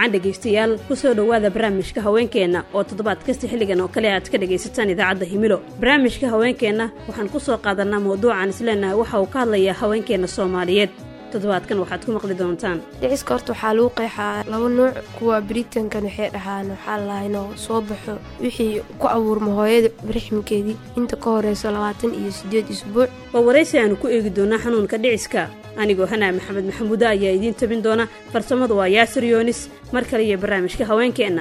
wacan dhegaystayaal ku soo dhowaada barnaamijka haweenkeenna oo toddobaad kasta xilligan oo kale aad ka dhegaysataan idaacadda himilo barnaamijka haweenkeenna waxaan ku soo qaadannaa mawduucan isleenahay waxa uu ka hadlayaa haweenkeenna soomaaliyeed toddobaadkan waxaad ku maqli doontaan dhiciska horta waxaa lagu qeexaa laba nuuc kuwa britankan waxay dhahaan waxaa lahaa inuu soo baxo wixii ku abuurma hooyada rixmkeedii inta ka horeyso labaatan iyo siddeed isbuuc waa waraysi aanu ku eegi doonaa xanuunka dhiciska anigoo hanaa maxamed maxamuude ayaa idiin tabin doona farsamadu waa yaasir yoonis mar kale iyo barnaamijka haweenkeenna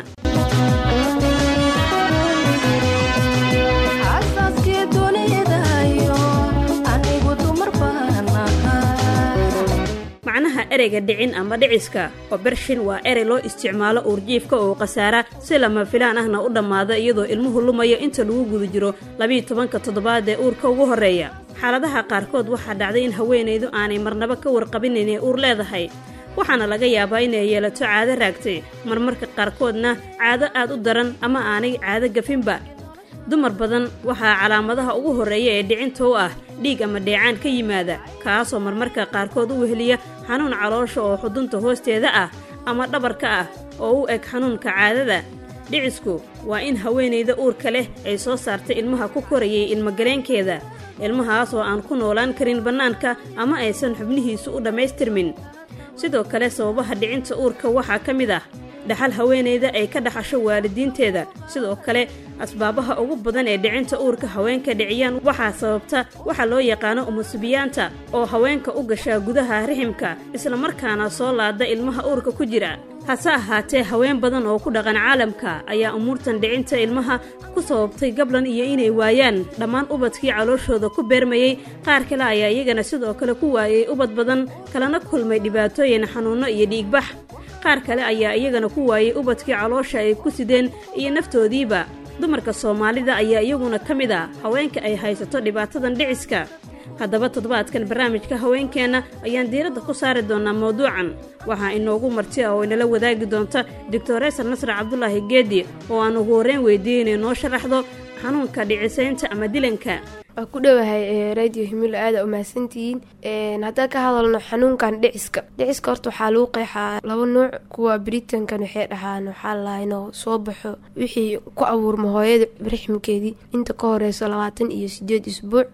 macnaha ereyga dhicin ama dhiciska oo bershin waa erey loo isticmaalo uurjiifka oo khasaara si lama filaan ahna u dhammaada iyadoo ilmuhu lumayo inta lagu guda jiro labiiyo tobanka toddobaad ee uurka ugu horreeya xaaladaha qaarkood waxaa dhacday in haweenaydu aanay marnaba ka warqabin inay uur leedahay waxaana laga yaabaa inay yeelato caado raagtay marmarka qaarkoodna caado aad u daran ama aanay caado gafinba dumar badan waxaa calaamadaha ugu horreeya ee dhicinta u ah dhiig ama dheecaan ka yimaada kaasoo marmarka qaarkood u weheliya xanuun caloosha oo xudunta hoosteeda ah ama dhabarka ah oo u eg xanuunka caadada dhicisku waa in haweenayda uurka leh ay soo saartay ilmaha ku korayay ilmagaleenkeeda ilmahaas oo aan ku noolaan karin bannaanka ama aysan xubnihiisu u dhammaystirmin sidoo kale sababaha dhicinta uurka waxaa ka mid ah dhaxal haweenayda ay ka dhaxasho waalidiinteeda sidoo kale asbaabaha ugu badan ee dhicinta uurka haweenka dhiciyaan waxaa sababta waxaa loo yaqaano umusubiyaanta oo haweenka u gashaa gudaha riximka islamarkaana soo laada ilmaha uurka ku jira hase ahaatee haween badan oo ku dhaqan caalamka ayaa umuurtan dhicinta ilmaha ku sababtay gablan iyo inay waayaan dhammaan ubadkii calooshooda ku beermayey qaar kale ayaa iyagana sidoo kale ku waayey ubad badan kalena kulmay dhibaatooyin xanuunno iyo dhiigbax qaar kale ayaa iyagana ku waayey ubadkii caloosha ay ku sideen iyo naftoodiiba dumarka soomaalida ayaa iyaguna ka mid a haweenka ay haysato dhibaatadan dhiciska haddaba toddobaadkan barnaamijka haweenkeenna ayaan diiradda ku saari doonnaa mawduucan waxaa inoogu marti ah oo inala wadaagi doonta doctoreesar nasre cabdulaahi geedi oo aan ugu horreyn weydiiyey inay noo sharaxdo xanuunka dhicisaynta ama dilanka waa ku dhowahay radio himilo aada umahadsantihiin haddaan ka hadalno xanuunkan dhiciska dhiciska horta waxaa lagu qeexaa laba nuuc kuwa britankan waxay dhahaan waxaa lahaa inuu soo baxo wixii ku abuurma hooyada rixmkeedii inta ka horeyso labaatan iyo sideed isbuuc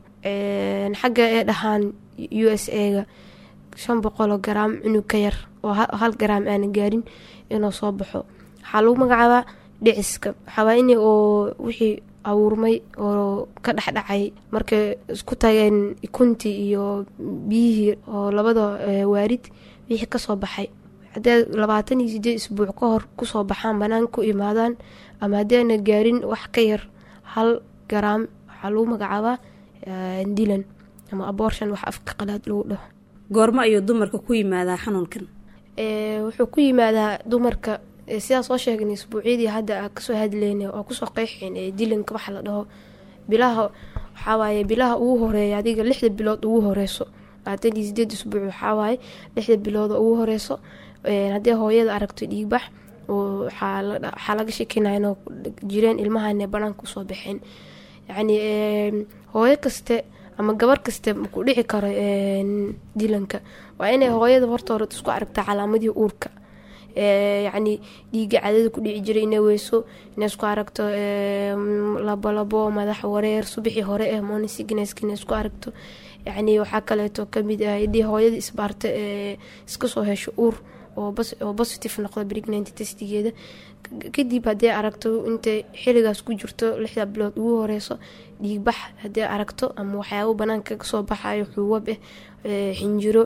xagga ee dhahaan u s a-ga shan boqoloo garaam cunug ka yar oo hal garaam aana gaarin inuu soo baxo waxaa lagu magacaabaa dhiciska waxaawaa in oo wixii abuurmay oo ka dhexdhacay markay isku tageen ikuntii iyo biyihii oo labada waarid wixii kasoo baxay haddee labaatan iyo sideed isbuuc ka hor kusoo baxaan banaan ku imaadaan ama haddiana gaarin wax ka yar hal garaam waxaa lagu magacaabaa dilan ama abortion wax afka qalaad lagu dhaho goormo ayuu dumarka ku yimaadaa xanuunkan wuxuu ku yimaadaa dumarka sidaa soo sheegnay isbuucyadii hadda kasoo hadleyna oo kusoo qeyxeen ee dilanka waxa la dhaho bilaha waxawaaye bilaha ugu horeeya adiga lixda bilood ugu horeyso labaatan iyo sideed isbuuc waxawaaye lixda bilood ugu horeyso haddii hooyada aragto dhiigbax waxaa laga shekinaya inoo jireen ilmahane banaanka usoo baxeen yacni hooyo kaste ama gabar kaste maku dhici karo dilanka waa inay hooyada horta hore isku aragtaa calaamadii uurka yacni dhiiga cadada ku dhici jiray inay weyso inay isku aragto labolabo madax wareer subaxii hore eh monisignsk inay isku aragto yacni waxaa kaleeto kamid ah idii hooyada isbaarta ee iska soo hesho uur oo positive noqdo pregnanty testigeeda kadib haddii aragto intay xiligaas ku jirto lixda bilood ugu horeyso dhiigbax haddii aragto ama waxyaabo banaanka kasoo baxayo xuwab ah xinjiro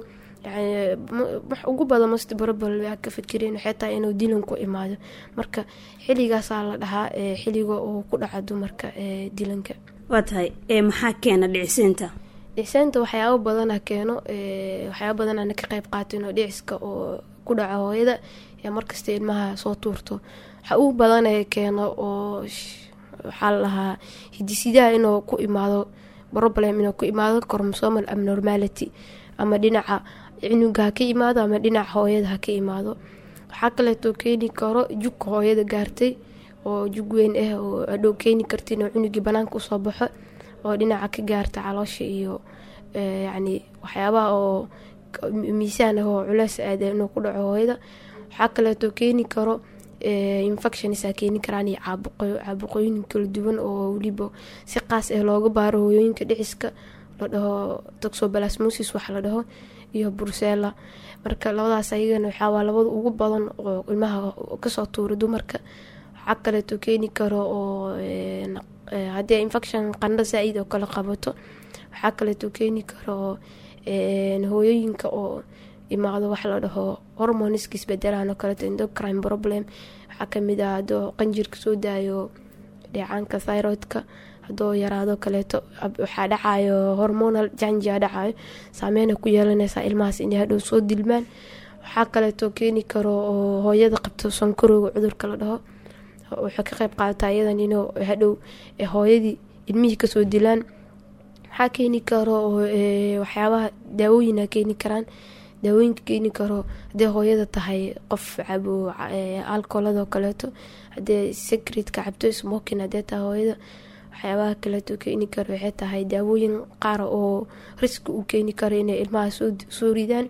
wax ugu badan mast barobal waa ka fikireen waxay tahay inuu dilan ku imaado marka xilligaasaa la dhahaa xilliga uu ku dhaca dumarka dilanka waa tahay maxaa keena dhiciseynta dhiciseynta waxyaabo badana keeno waxyaabo badanana ka qeyb qaato inuu dhiciska oo ku dhaco hooyada ee markasta ilmaha soo tuurto waxa ugu badanee keeno oo waxaa la dhahaa hidisidaha inuu ku imaado problem inuu ku imaado cormosomal abnormality ama dhinaca cunuga ha ka imaado ama dhinaca hooyada ha ka imaado waxaa kaleeto keeni karo jug hooyada gaartay oo jug weyn ah oo adhow keeni karta inuu cunugii banaanka usoo baxo oo dhinaca ka gaarta caloosha iyo yacni waxyaabaha oo miisaan ah oo culeys aada inuu ku dhaco hooyada waxaa kaleeto keeni karo infectionsa keeni karaan iyo caabuqooyin kala duwan oo weliba si qaas ah looga baaro hooyooyinka dhiciska la dhaho toxobalasmosis wax la dhaho iyo brucella marka labadaas ayagana waxaawaa labada ugu badan oo ilmaha kasoo tuura dumarka waxaa kaleeto keeni karo oo haddii infection qandho saa-id oo kale qabato waxaa kaleeto keeni karo hooyooyinka oo imaado wax la dhaho hormoniska isbedelaan oo kaleeto endocrine problem waxaa kamid ah hadoo qanjirka soo daayo dheecaanka thyroidka hadoo yaraado kaleeto waxaa dhacayo hormonal janjia dhacayo saameyna ku yeelanaysaa ilmahaas inay hadhow soo dilmaan waxaa kaleeto keeni karo oo hooyada qabto sankarowga cudurka la dhaho waxay ka qeyb qaadataa iyadan inuu hadhow hooyadii ilmihii kasoo dilaan waxaa keeni karo waxyaabaha daawooyina keeni karaan daawooyinka keeni karo hadee hooyada tahay qof cabo alcoholadoo kaleeto hadee secretka cabto smokin hadee tahay hooyada waxyaabaha kaleeto keeni karo waxay tahay daawooyin qaar oo riski u keeni karo inay ilmaha soo ridaan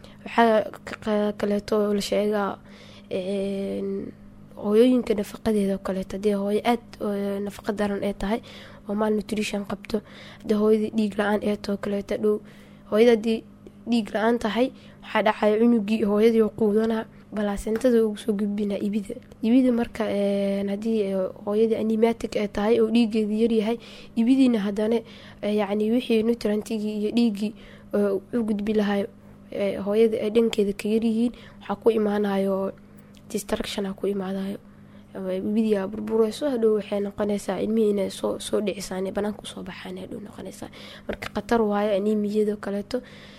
waxaa kaleeto la sheegaa hooyooyinka nafaqadeeda oo kaleeto hadee hooyo aad nafaqa daran ee tahay oo maal nutrition qabto hadee hooyadii dhiig la-aan ee too kaleeto dhow hooyada hadii dhiig la-aan tahay waxaa dhacaya cunugii hooyadii quudanaa balaasentada ugu soo gudbina ibida ibida marka hadii hooyadii animatic ee tahay oo dhiigeedii yaryahay ibidiina hadana yacni wixii nutrantigii iyo dhiigii u gudbi lahay hooyada ay dhankeeda ka yaryihiin waxaa ku imaanayo distructiona ku imaadayo ibidia burbureyso hadhow waxay noqonaysaa ilmihii inay soo soo dhicisaan banaanka usoo baxaan hadhow noqonaysaa marka khatar waayo animiyado kaleeto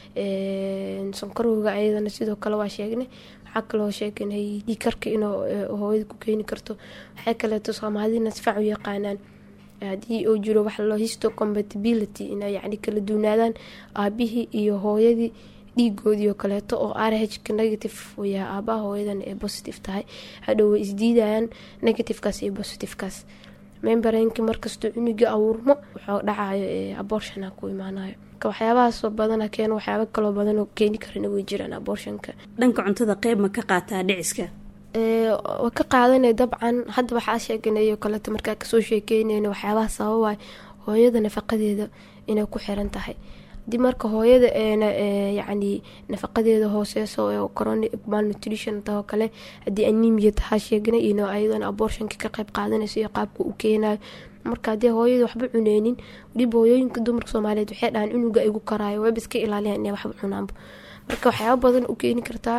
sankarowga ayadana sidoo kale waa sheegnay waxaa kaloo sheegnay dhiikarka inuu hooyada ku keeni karto waxay kaleeto soomaalidina sifac u yaqaanaan haddii uu jiro wax loo histo compatibility inay yacni kala duunaadaan aabihii iyo hooyadii dhiigoodii oo kaleeto oo rhka negative uu yahay aabaha hooyadan ee positive tahay hadhow way isdiidayaan negativekaas iyo positivekaas membarenki markastoo cunuga abuurmo wuxuu dhacayo abortiona ku imaanayo waxyaabahaasoo badana keeno waxyaaba kaloo badanoo keeni karana way jiraan abortionka dhanka cuntada qeyb ma ka qaataa dhiciska waa ka qaadanay dabcan hadda waxaa sheeganayo kaleeto markaa kasoo sheekeynayna waxyaabaha sababaay hooyada nafaqadeeda inay ku xiran tahay hadii marka hooyada eena yacni nafaqadeeda hooseyso oo coronic malnutrition tao kale haddii anemia tahaa sheegnay ino ayadana abortionka ka qeyb qaadanayso iyo qaabka u keenayo marka haddii hooyada waxba cuneynin weliba hooyooyinka dumarka soomaaliyeed waxay dhahaan cunuga igu karaayo wayba iska ilaaliyan inay waxba cunaanba marka waxyaaba badan u keeni kartaa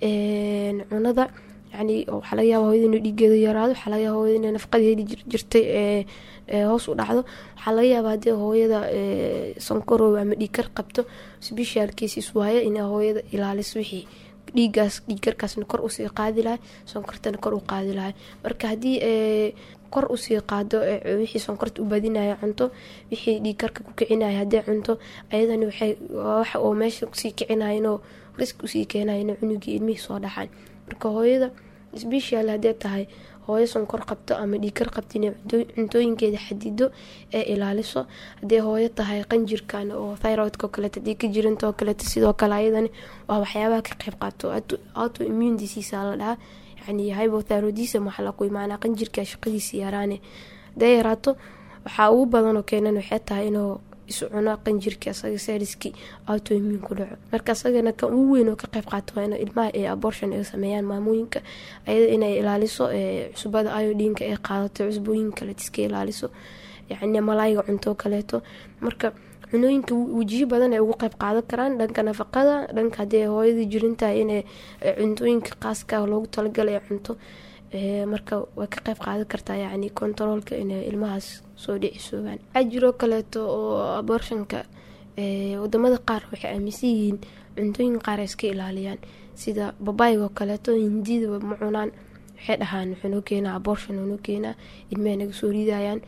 cunada yani waxaa laga yaaba hooyada inuu dhiigeeda yaraado waxaa laga yaaba hooyada inay nafaqadeedi jirtay hoos u dhacdo waxaa laga yaaba haddii hooyada sankarow ama dhiigkar qabto special cases waaye inay hooyada ilaaliso wixii dhiigaas dhiigkarkaasna kor usii qaadi lahay sonkortana kor u qaadi lahay marka haddii kor usii qaado wixii sonkorta u badinaya cunto wixii dhiigkarka ku kicinaya haddii cunto ayadani waxay wax oo meesha kusii kicinaya inuu risk usii keenaya inuu cunugii ilmihii soo dhacaan marka hooyada special haddee tahay hooyo sonkor qabto ama dhiigkar qabto inay cuntooyinkeeda xadido ee ilaaliso haddii hooyo tahay qanjirkan oo thyroidka oo kaleeto hadii ka jiranta oo kaleeto sidoo kale ayadani waa waxyaabaha ka qeyb qaato auto immune disease la dhahaa yani hypothyroidism waxaa laku imaanaa qanjirka shaqadiisa yaraane hadee yaraato waxaa ugu badanoo keenan waxay tahay inuu isu cuno qanjirka asaga seriskii autoimmune ku dhaco marka asagana kan ugu weyn oo ka qeyb qaato waa in ilmaha ee abortion ay sameeyaan maamooyinka ayada inay ilaaliso cusbada iodinka ay qaadato cusbooyin kale iska ilaaliso yani malaayga cunto kaleeto marka cunooyinka wejiyo badan ay ugu qeyb qaadan karaan dhanka nafaqada dhanka hadii hooyadii jirintahay inay cuntooyinka qaaska loogu talagalay cunto marka way ka qeyb qaadan kartaa yani kontaroolka inay ilmahaas soo dhicisoobaan waxaa jiroo kaleeto oo abortionka wadamada qaar waxay aaminsan yihiin cuntooyin qaar ay iska ilaaliyaan sida babaayga oo kaleeto hindida ma cunaan waxay dhahaan wuxuu noo keenaa abortion noo keenaa ilmaha naga soo ridayaan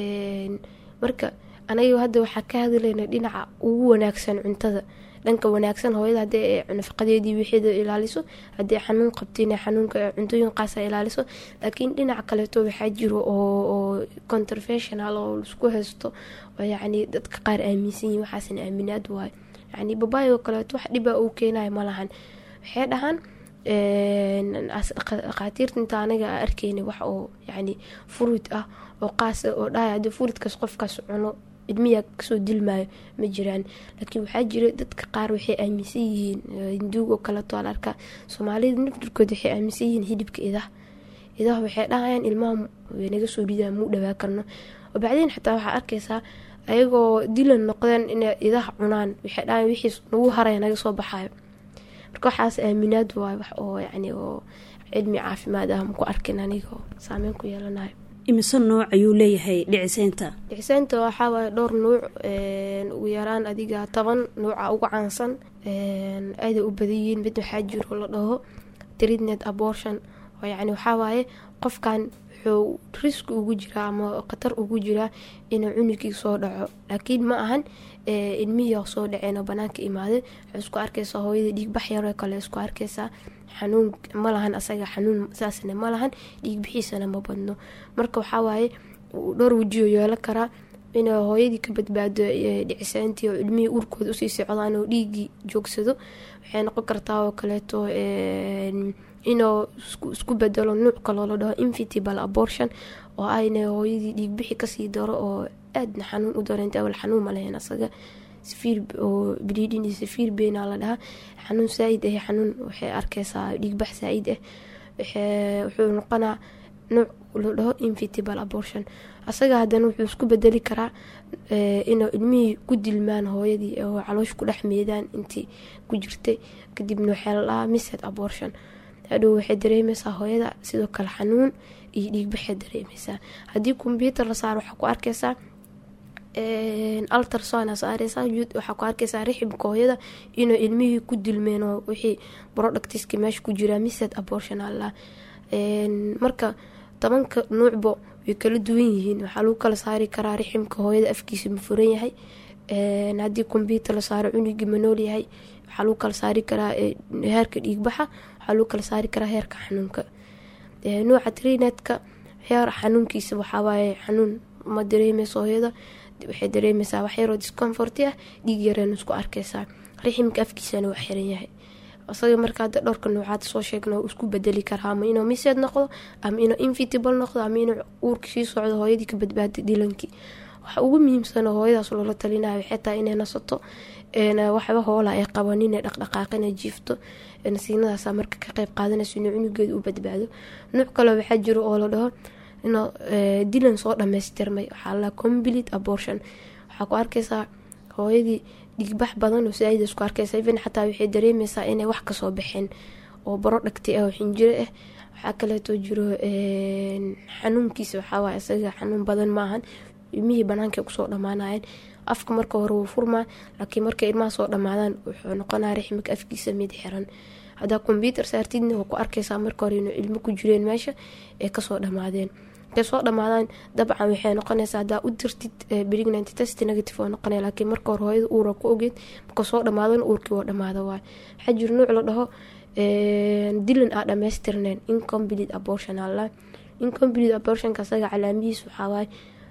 marka anaga hadda waxaa ka hadlayna dhinaca ugu wanaagsan cuntada dhanka wanaagsan hooyada hadii nafaqadeedii wixeeda ilaaliso haddii xanuun qabtiin xanuunka cuntooyin qaasa ilaaliso laakiin dhinaca kaleeto waxaa jiro oo controversional oo laisku haysto oo yacni dadka qaar aaminsan yihin waxaasna aaminaad waayo yacni babaayoo kaleeto wax dhiba uu keenayo malahan waxay dhahaan dhakhaatiirta inta anaga a arkeyna wax oo yani furuud ah oo qaas ah oo dhahay haddii furuudkaas qofkaas cuno ilmiyaa kasoo dilmaayo ma jiraan laakiin waxaa jira dadka qaar waxay aaminsan yihiin hinduug oo kaleeto al arkaa soomaalida naftirkood waxay aaminsan yihiin hidibka idaha idaha waxay dhahayaan ilmaha naga soo ridaa muu dhawaa karno oo bacdeen xataa waxaa arkaysaa ayagoo dilan noqdeen inay idaha cunaan waxay dhahayan wixiis nagu haraya naga soo baxayo marka waxaas aaminaad waay wax oo yacni oo cilmi caafimaad ah maku arkin aniga oo saameyn ku yeelanayo imise nooc ayuu leeyahay dhiciseynta dhiciseynta waxaa waaye dhowr nuuc ugu yaraan adiga toban nuuca uga caansan aaday u badan yihiin mid waxaa jiro la dhaho treatnet abortion oo yacni waxaa waaye qofkan wuxuu riski ugu jiraa ama khatar ugu jiraa inuu cunugii soo dhaco laakiin ma ahan ilmihii soo dhaceen oo banaanka imaaday waxay isku arkaysaa hooyada dhiigbax yaroo kale isku arkaysaa xanuun ma lahan asaga xanuun saasna ma lahan dhiigbixiisana ma badno marka waxaa waaye dhowr wejiyo yeelan karaa inay hooyadii ka badbaado dhicisaantii oo ilmihii urkooda usii socdaan oo dhiigii joogsado waxay noqon kartaa oo kaleeto inuu isku bedelo nuuc kaloo la dhaho infitable abortion oo ayna hooyadii dhiigbixi kasii daro oo aadna xanuun u daro inta awal xanuun ma lahayn asaga safiir oo bleeding iyo safiir beenaa la dhahaa xanuun saa-id ah xanuun waxay arkaysaa dhiigbax saa-id ah wuxuu noqonaa nuuc la dhaho infitable abortion asaga haddana wuxuu isku bedeli karaa inuu ilmihii ku dilmaan hooyadii oo caloosh ku dhex meedaan intii ku jirtay kadibna waxaa la dhahaa mised abortion hadhow waxay dareemeysaa hooyada sidoo kale xanuun iyo dhiigbaxay dareemeysaa haddii kombyuutar la saaro waxaa ku arkaysaa altarson saareysaa waxaa ku arkaysaa rixibka hooyada inuu ilmihii ku dilmeen oo wixii productiska meesha ku jiraa mised abortion alla marka tobanka nuucba way kala duwan yihiin waxaa lagu kala saari karaa riximka hooyada afkiisa ma furan yahay haddii kombyuutar la saaro cunugii ma nool yahay waxaa lagu kala saari karaa heerka dhiigbaxa waxaa lagu kala saari karaa heerka xanuunka nuuca trinetka heer xanuunkiisa waxawaaye xanuun ma dareemeyso hooyada waxay dareemeysaa waxyaroo discomfort ah dhiig yareen isku arkeysaa riximka afkiisana waa xiran yahay isaga marka hadda dhowrka nuucaad soo sheegna isku bedeli karaa ama inuu miseed noqdo ama inuu infitable noqdo ama inuu uurka sii socdo hooyadii ka badbaada dilankii waxa ugu muhiimsan hooyadaas loola talinayo waxay tahay inay nasato waxba hoola ay qaban inay dhaqdhaqaaqina jiifto nasiinadaasa marka ka qeyb qaadanayso inuu cunugeeda u badbaado nuuc kale waxaa jiro oo la dhaho inuu dilan soo dhamaystirmay waxaa la complete abortion waxaa ku arkaysaa hooyadii dhigbax badan oo saaida isku arkaysa even xataa waxay dareemeysaa inay wax kasoo baxeen oo baro dhagtay ah oo xinjiro ah waxaa kaleeto jiro xanuunkiisa waxaawaay isaga xanuun badan maahan ilmihii banaanka kusoo dhamaanayeen afka marka hore wuu furmaa laakiin markay ilmaha soo dhamaadaan wuxuu noqonaa rixmika afkiisa mid xiran hadaa kombyuutar saartidna waa ku arkaysaa marka hore inuu ilmo ku jireen meesha ee kasoo dhamaadeen markay soo dhamaadaan dabcan waxay noqonaysaa hadaa u dirtid pregnant test negative oo noqonaya laakiin marka hore hooyada uura ku ogeed marka soo dhamaadan uurkii waa dhamaada waay waxaa jiro nuuc la dhaho dilan aa dhamaystirneen incomplete abortion alla incomplete abortionka asaga calaamihiis waxaawaay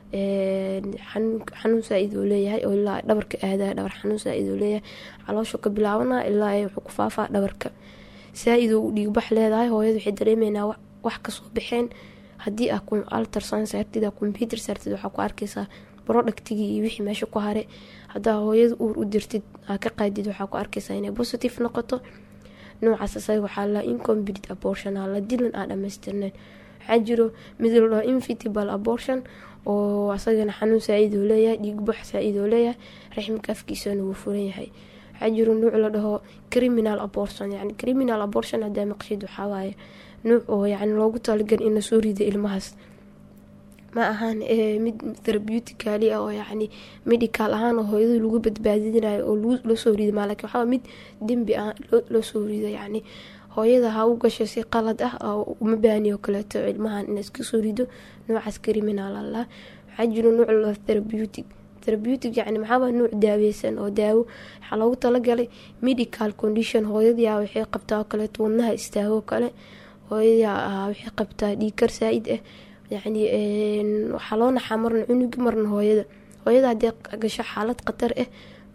xanuun saa-id oo leeyahay oo ilaa dhabarka aada dhabar xanuun saa-id oo leeyahay caloosha ka bilaabana ilaa wuxuu ku faafaa dhabarka saa-id oo dhiigbax leedahay hooyada waxay dareemeynaa wax kasoo baxeen haddii ah altarson saartid computer saartid waxaa ku arkaysaa productigii iyo wixii meesha ku hare hadaa hooyada uur u dirtid aa ka qaadid waxaa ku arkaysaa inay positive noqoto noocaas asaga waxaa la incomplete abortion aa la dilan aa dhamaystirneen waxaa jiro mid la dhaho infitable abortion oo asagana xanuun saa-id oo leeyahay dhiigbax saa-id oo leeyahay raxmika afkiisana wuu furan yahay waxaa jiro nuuc la dhaho criminal abortion yani criminal abortion hadaa maqshid waxawaaye nuuc oo yani loogu talagal in lasoo rido ilmahaas ma ahaan mid therapeuticali ah oo yacni medical ahaan oo hooyada lagu badbaadinayo oo lasoo rido maa lakin waxaa mid dembi ah loo soo rido yacni hooyada ha u gasho si qalad ah oo uma baani oo kaleeto ilmahan in iska soo rido noocaas criminal allah waxaa jiro nuuc la therapeutic therapeutic yani maxaaba nuuc daaweysan oo daawo waxaa loogu talagalay medical condition hooyadia waxay qabtaa oo kaleeto wadnaha istaago kale hooyadia waxay qabtaa dhiigkar saa-id ah yacni waxaa loo naxaa marna cunugi marna hooyada hooyada haddii gasho xaalad khatar ah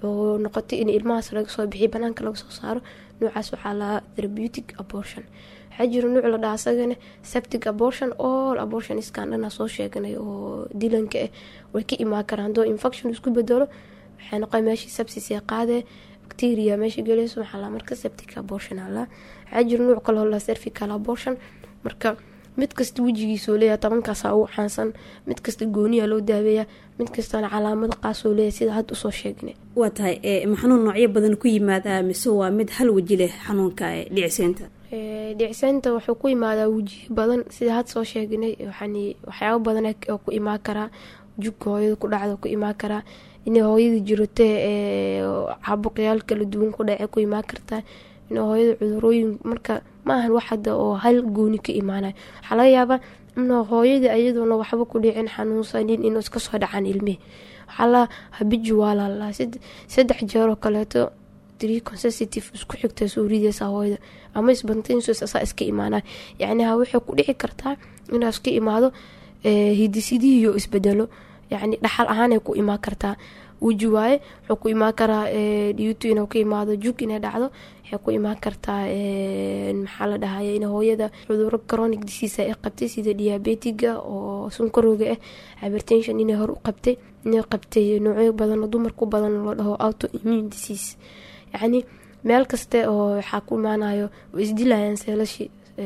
oo noqotay in ilmahaas laga soo bixiyo banaanka laga soo saaro noocaas waxaa lahaa therapeutic abortion waxaa jira nuuc la dhaha asagana septic abortion all abortion iskan dhana soo sheeganay oo dilanka ah way ka imaan karaan hadoo infection isku bedelo waxay noqon meeshii sepsis ee qaadee bacteria meesha gelayso waxaa laa marka septic abortion alaa waxaa jira nuuc kaloo la cervical abortion marka mid kasta wejigiisoo leeyahay tobankaasa ugu caansan mid kasta gooniya loo daaweeya mid kastana calaamad qaasoo leeyahay sida hadda usoo sheegnay waa tahay ma xanuun noocyo badan ku yimaadaa mise waa mid hal weji leh xanuunka dhiciseynta dhiciseynta wuxuu ku imaadaa wejiyo badan sida had soo sheegnay waxyaabo badan oo ku imaan karaa jugka hooyada ku dhacda ku imaan karaa inay hooyada jirata caabuqyaal kala duwan ku dhace ku imaan kartaa in hooyada cudurooyin marka maahan wax hadda oo hal gooni ka imaanayo waxaa laga yaabaa in hooyada ayadoona waxba ku dhicin xanuunsanin inuu iska soo dhacaan ilmihi waxaa la habiji waa lalaa saddex jeeroo kaleeto consensitive isku xigta soo rideysa hooyada ama isbantaynsaa iska imaanay yacni waxay ku dhici kartaa inaa iska imaado hidisidihiyo isbedelo yacni dhaxal ahaanay ku imaan kartaa weji waaye wuxuu ku imaan karaa dhiyutu inuu ka imaado jug inay dhacdo waxay ku imaan kartaa maxaa la dhahaya in hooyada cuduro chronic disease ay qabtay sida diabetiga oo sunkarooga ah hypertension inay hor u qabtay inay qabtay noocyo badan dumar ku badan loo dhaho auto immune disease yacni meel kaste oo waxaa ku imaanayo way isdilayaan seelashi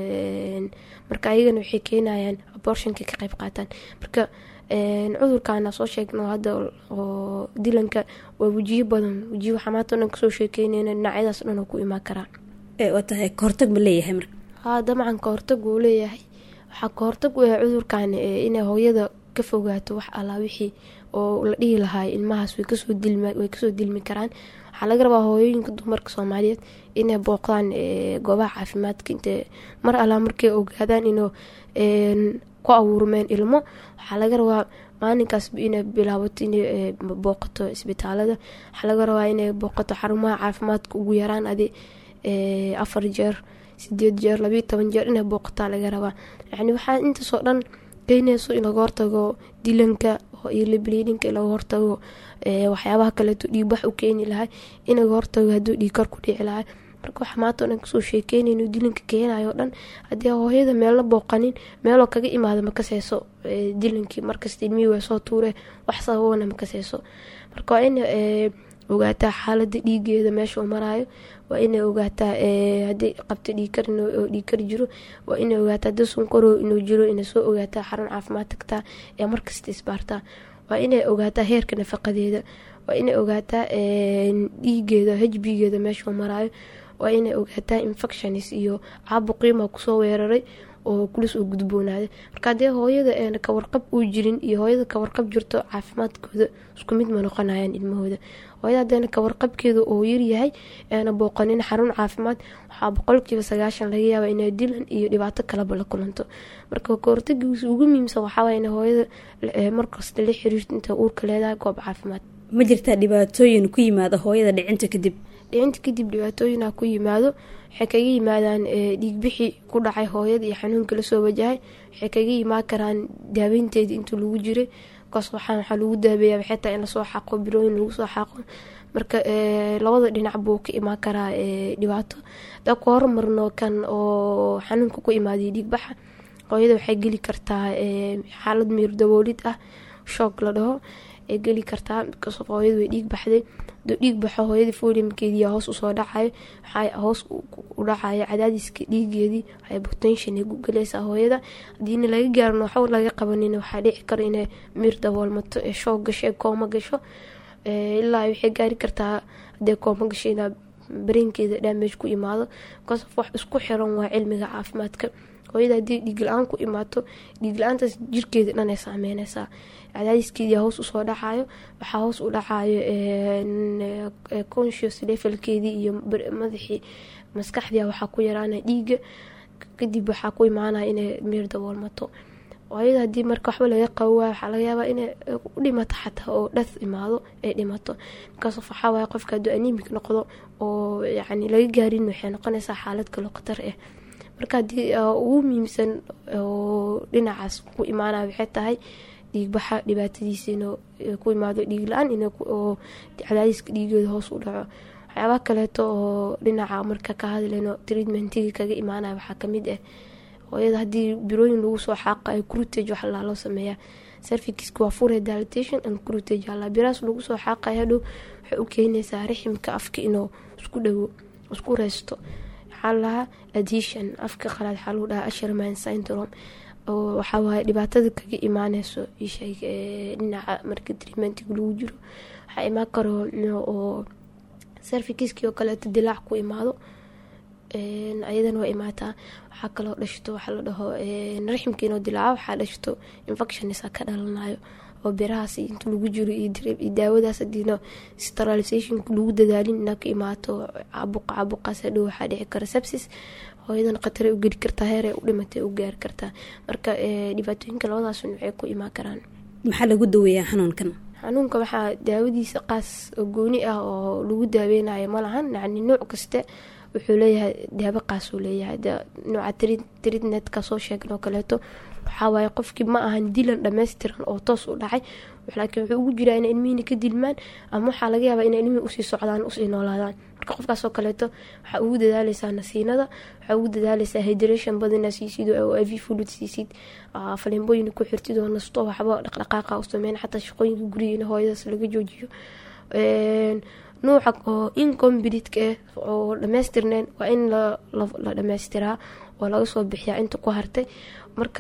marka ayagana waxay keenayaan abortionka ka qayb qaataan marka cudurkaana soo sheegno hadda oo dilanka waa wejiyo badan wejiyo waxaa maanta o dhan kasoo sheekeynayna dhinacyadaas dhan oo ku imaan karaa waa tahay kahortag ma leeyahay marka haa dabcan kahortag wuu leeyahay waxaa kahortag u yahay cudurkan inay hooyada ka fogaato wax allaa wixii oo la dhihi lahaay ilmahaas way kasoo dilmi karaan waxaa laga rabaa hooyooyinka dumarka soomaaliyeed inay booqdaan goobaha caafimaadka int mar allaa markay ogaadaan inuu ku abuurmeen ilmo waxaa laga rabaa maalinkaasba inay bilaabato inay booqato isbitaalada waxaa laga rabaa inay booqato xarumaha caafimaadka ugu yaraan adi afar jeer sideed jeer labiyo toban jeer inay booqataa laga rabaa yani waxaa intaasoo dhan keeneyso in laga hortago dilanka iyo libliidinka in laga hortago waxyaabaha kaleeto dhiigbax u keeni lahay in laga hortago hadduu dhiigkar ku dhici lahay marka waxa maanta o dhan kasoo sheekeynayno dilanka keenayo o dhan haddii hooyada meelna booqanin meeloo kaga imaada makaseyso dilankii markasta ilmihii waa soo tuure wax sababana makaseyso marka waa in ogaataa xaalada dhiigeeda meesha uu maraayo waa inay ogaataa haddii qabto dhiigkar oo dhiigkar jiro waa inay ogaataa haddii sunkaro inuu jiro inay soo ogaataa xarun caafimaad tagtaa ee markasta isbaartaa waa inay ogaataa heerka nafaqadeeda waa inay ogaataa dhiigeeda hbgeeda meesha uu maraayo waa inay ogaataa infections iyo caabuqiima kusoo weeraray oo kulis oo gudboonaaday marka haddii hooyada eena kawarqab uu jirin iyo hooyada kawarqab jirto caafimaadkooda isku mid ma noqonayaan ilmahooda hooyada hadeena kawarqabkeeda oo yaryahay eena booqanin xarun caafimaad waxaa boqolkiiba sagaashan laga yaaba inay dilan iyo dhibaato kaleba la kulanto marka kahortagiisa ugu muhiimsan waxaaway in hooyada markasta la xiriirto inta uurka leedahay goob caafimaad ma jirtaa dhibaatooyin ku yimaada hooyada dhicinta kadib dhicinta kadib dhibaatooyina ku yimaado waxay kaga yimaadaan dhiigbixi ku dhacay hooyada iyo xanuunka lasoo wajahay waxay kaga yimaan karaan daaweynteeda intuu lagu jiray kaas waxaa waxaa lagu daabeeya waxay tahay in lasoo xaqo bilooyin lagu soo xaqo marka labada dhinac buu ka imaan karaa dhibaato hadaa ku hormarno kan oo xanuunka ku imaaday dhiigbaxa hooyada waxay geli kartaa xaalad miir daboolid ah shoog la dhaho ay geli kartaa bikaas hooyada way dhiig baxday haduu dhiig baxo hooyadii foliumkeediiyaa hoos usoo dhacayo waxaa hoos u dhacayo cadaadiska dhiigeedii waxay botention ay gugalaysaa hooyada hadiina laga gaarin waxba laga qabanin waxaa dhici karo inay miir daboolmato ee shoog gasho ee kooma gasho ilaa waxay gaari kartaa hadee kooma gasho inaa bareenkeeda dhaamage ku imaado bikaas wax isku xiran waa cilmiga caafimaadka hooyada haddii dhiig la-aan ku imaato dhiig la-aantaas jirkeeda dhan ay saameyneysaa cadaadiskeedii hoos usoo dhacayo waxaa hoos u dhacayo conscious levelkeedii iyo madaxii maskaxdia waxaa ku yaraana dhiiga kadib waxaa ku imaanaya inay miir daboolmato hooyada haddii marka waxba laga qabo waay waxaa laga yaabaa inay u dhimato xataa oo dhath imaado ay dhimato markaas waxaawaay qofka hadduu animic noqdo oo yacni laga gaarin waxay noqonaysaa xaalad kaloo khatar ah marka haddii ugu muhiimsan oo dhinacaas ku imaanaya waxay tahay dhiigbaxa dhibaatadiisa inuu ku imaado dhiig la-aan oo cadaadiska dhiigooda hoos u dhaco waxyaabaha kaleeto oo dhinaca marka ka hadlayno treatmentigii kaga imaanaya waxaa kamid ah hooyada haddii birooyin lagu soo xaaqayo crutage wax laa loo sameeyaa servikiska waa fure dilatation and crutage alla biraas lagu soo xaaqayo hadhow waxay u keenaysaa riximka afka inuu isku dhawo isku reysto waxaa lahaa adhesion afka qalaad waxaa lagu dhahaa asherman syndrome oo waxaa waaye dhibaatada kaga imaaneyso dhinaca marka treatmentiga lagu jiro waxaa imaan karo oo servikiskii oo kaleeto dilaac ku imaado ayadana waa imaataa waxaa kaloo dhashto waxaa la dhaho raximkiinoo dilaaco waxaa dhashto infectionisa ka dhalanayo oo birahaas inta lagu jiro iyo daawadaas hadiina sterilisationka lagu dadaalin inaa ka imaato cabuqa cabuqaas hadhow waxaa dhici kara sepsis hooyadana khatare u geli kartaa heer u dhimatay u gaari kartaa marka dhibaatooyinka labadaas waxay ku imaan karaan maxaa lagu daweeyaa xanuunkan xanuunka waxaa daawadiisa qaas oo gooni ah oo lagu daaweynayo malahan yani nooc kaste wuxuu leeyahay daabo qaasuu leeyahay nooca tridnetka soo sheegan oo kaleeto waxawaaye qofkii ma ahan dilan dhammaystiran oo toos u dhacay laakiin wuxuu ugu jiraa ina ilmihina ka dilmaan ama waxaa laga yaabaa ina ilmihii usii socdaan usii noolaadaan marka qofkaasoo kaleeto waxaa ugu dadaaleysaa nasiinada waxaa ugu dadaaleysaa hydration badina siisid oo iv fluid siisid falimbooyina ku xirtid oo nasto waxba dhaqdhaqaaqa u sameyn xataa shaqooyinka gurigeena hooyadaas laga joojiyo nuuca oo incomblitka ah oo dhamaystirneen waa in la dhammaystiraa oo laga soo bixiyaa inta ku hartay marka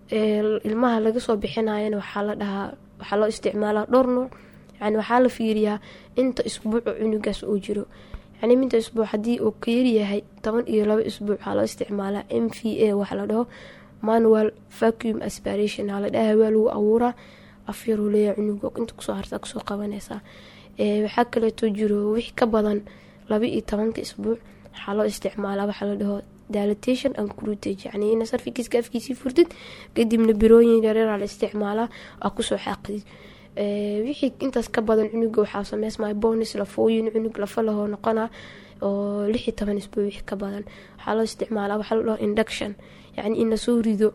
ilmaha laga soo bixinayana waxaa la dhahaa waxaa loo isticmaalaa dhowr nuuc yani waxaa la fiiriyaa inta isbuuco cunugaas uu jiro yani minta isbuuc haddii uu ka yaryahay toban iyo laba isbuuc waxaa loo isticmaalaa m v a waxa la dhaho manual vacuum aspiration aa la dhaha waa lagu abuuraa afyaruu leeyahay cunuga inta kusoo hartaa kusoo qabanaysaa waxaa kaleeto jiro wix ka badan laba iyo tobanka isbuuc waxaa loo isticmaalaa waxaa la dhaho dilatation and crutage yani ina sarfikiiska afkiisii furtid kadibna birooyin yareeraa la isticmaalaa aa kusoo xaaqdid wixii intaas ka badan cunuga waxaa sameysmaya bonis lafooyin cunug lafa lahoo noqona oo lix iyo toban isbuuc wixii ka badan waxaa loo isticmaalaa waxaa la dhaho induction yani ina soo rido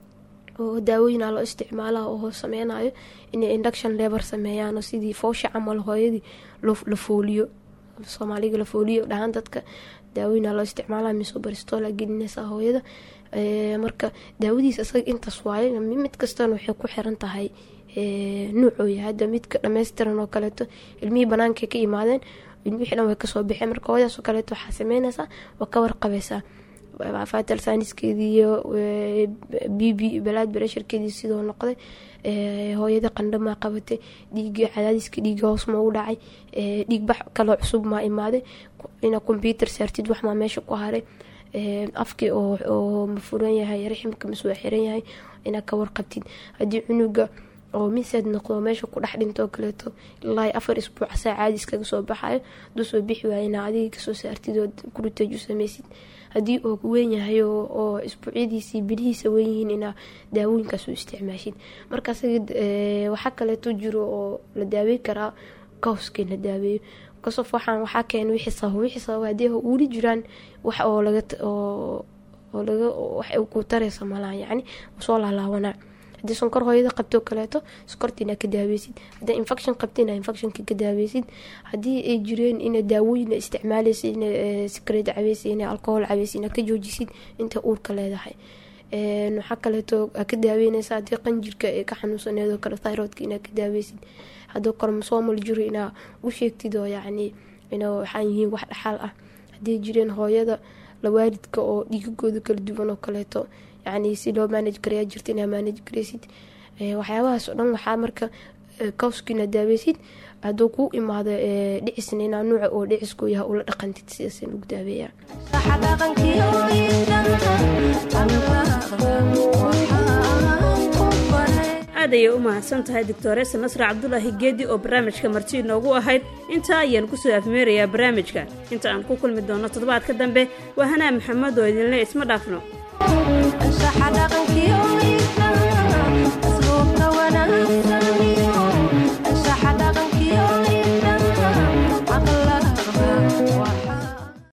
oo daawooyina loo isticmaala oo sameynayo inay induction lebar sameeyaan sidii foosha camal hooyadii la fooliyo soomaaliga la fooliyo dhahaan dadka daawooyina loo isticmaala miso baristola gelinaysa hooyada marka daawadiis isaga intaas waaye mid kastana waxay ku xiran tahay nuucooya hadda midka dhammaystiran oo kaleeto ilmihii banaanka ka imaadeen ilmihii dhan way kasoo baxeen marka hooyadaas oo kaleeto waxaa sameynaysaa waa ka warqabaysaa fatal saaniskeedii iyo b b balaad barasharkeedii sidoo noqday hooyada qandhamaa qabatay dhiiga cadaadiska dhiiga hoos ma u dhacay dhiigbax kaloo cusub maa imaaday ina combyuter saartid waxmaa meesha ku haray afkii oo ma furan yahay raximka masoo xiran yahay inaad ka warqabtid haddii cunuga oo miseed noqdo meesha ku dhex dhintoo kaleeto ilaa afar isbuuc saa caadi iskaga soo baxayo haduu soo bixi waaya inaa adiga kasoo saartid oo kuriteej u sameysid haddii uu weyn yahay oo isbuucyadiisii bilihiisa weynyihiin inaa daawooyinkaas u isticmaashid marka waxaa kaleeto jiro oo la daaweyn karaa kawskii la daaweeyo kasof waxaan waxaa keena wixii sabab wixii sabab haddii weli jiraan wax oo laga oo laga wax ku taraysa malaha yacni soo laalaabanaa haddii sonkor hooyada qabtoo kaleeto sokorta inaa ka daaweysid haddii infection qabta inaa infectionka ka daaweysid haddii ay jireen ina daawooyin isticmaaleysa ina sikareed cabeysa ina alcohol cabeysa inaa ka joojisid inta uurka leedahay waxaa kaleeto ka daaweyneysa haddii qanjirka ay ka xanuunsaneedoo kale thyroidka inaa ka daaweysid haddii kormosoomal jiro inaa u sheegtid oo yacni ina waxaan yihiin wax dhaxaal ah haddii jireen hooyada lawaalidka oo dhiigagooda kala duwan oo kaleeto yani si loo manage garayaa jirta inaa manage garaysid waxyaabahaas oo dhan waxaa marka kawskiina daaweysid hadduu kuu imaado dhicisna inaa nuuca oo dhicisku yahay ula dhaqantid sidaas lagu daaweeyaa aad ayay u mahadsan tahay doctoreesa nasre cabdulaahi geedi oo barnaamijka marti inoogu ahayd intaa ayaan kusoo afmeerayaa barnaamijka inta aan ku kulmi doono toddobaadka dambe waa hanaa maxamed oo idinle isma dhaafno